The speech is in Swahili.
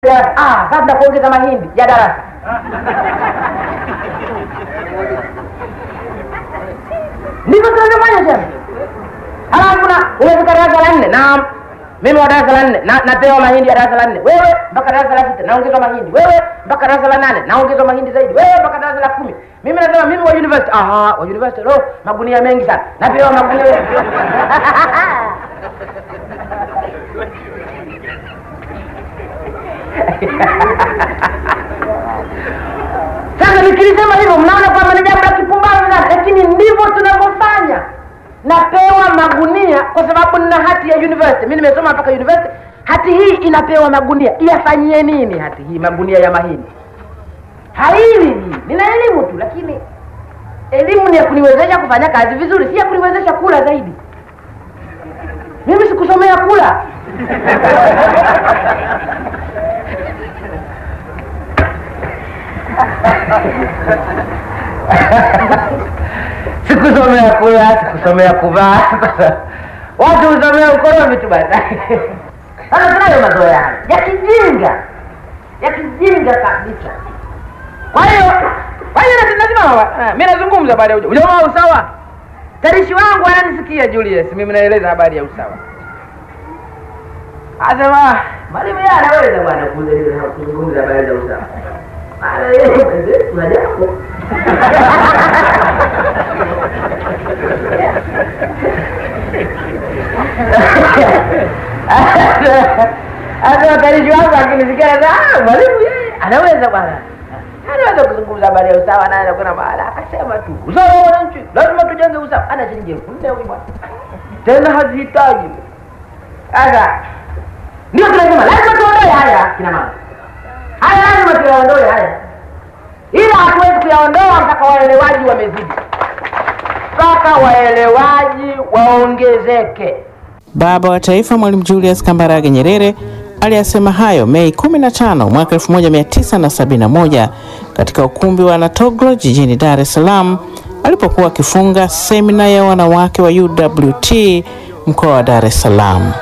Ah, kabla kuongeza mahindi ya darasa ndivyo tunavyofanya tena. Halafu na umefika darasa la nne, naam, mimi wa darasa la nne na napewa mahindi ya darasa la nne, wewe mpaka darasa la sita naongezwa mahindi, wewe mpaka darasa la nane naongezwa mahindi zaidi, wewe mpaka darasa la kumi. Mimi nasema mimi wa university, aha, wa university lo, magunia mengi sana, napewa magunia Sasa nikilisema hivyo, mnaona kwamba ni jambo la kipumbavu sana, lakini ndivyo tunavyofanya. Napewa magunia kwa sababu nina hati ya university. Mimi nimesoma mpaka university. Hati hii inapewa magunia, iyafanyie nini hati hii? Magunia ya mahindi haili hii, nina elimu tu, lakini elimu ni ya kuniwezesha kufanya kazi vizuri, si ya kuniwezesha kula zaidi. Mimi sikusomea kula sikusomea kula, sikusomea kuvaa, watu husomea ukoromi tu basi. Sasa tunayo mazoea haya ya kijinga, ya kijinga kabisa. Kwa hiyo kwa hiyo lazima- lazima mimi nazungumza habari ya uja- ujamaa wa usawa. Tarishi wangu ananisikia Julius, mimi naeleza habari ya usawa. Asema mwalimu yeye anaweza bwana kueleza kuzungumza habari za usawa. Maana yeye mwenzetu hajapo. Hata wakarishi wangu akinisikia sasa, ah, mwalimu yeye anaweza bwana, anaweza kuzungumza habari ya usawa, naye kuna mahala akasema tu usawa wa wananchi, lazima tujenge usawa. Ana shilingi elfu nne huyu bwana, tena hazihitaji. Sasa ndio tunasema lazima tuondoe haya, kina mama, haya lazima tuyaondoe haya, ila hatuwezi kuyaondoa mpaka waelewaji wamezidi, mpaka waelewaji waongezeke. Baba wa Taifa Mwalimu Julius Kambarage Nyerere aliyasema hayo Mei 15 mwaka 1971 katika ukumbi wa Natoglo jijini Dar es Salaam alipokuwa akifunga semina ya wanawake wa UWT mkoa wa Dar es Salaam.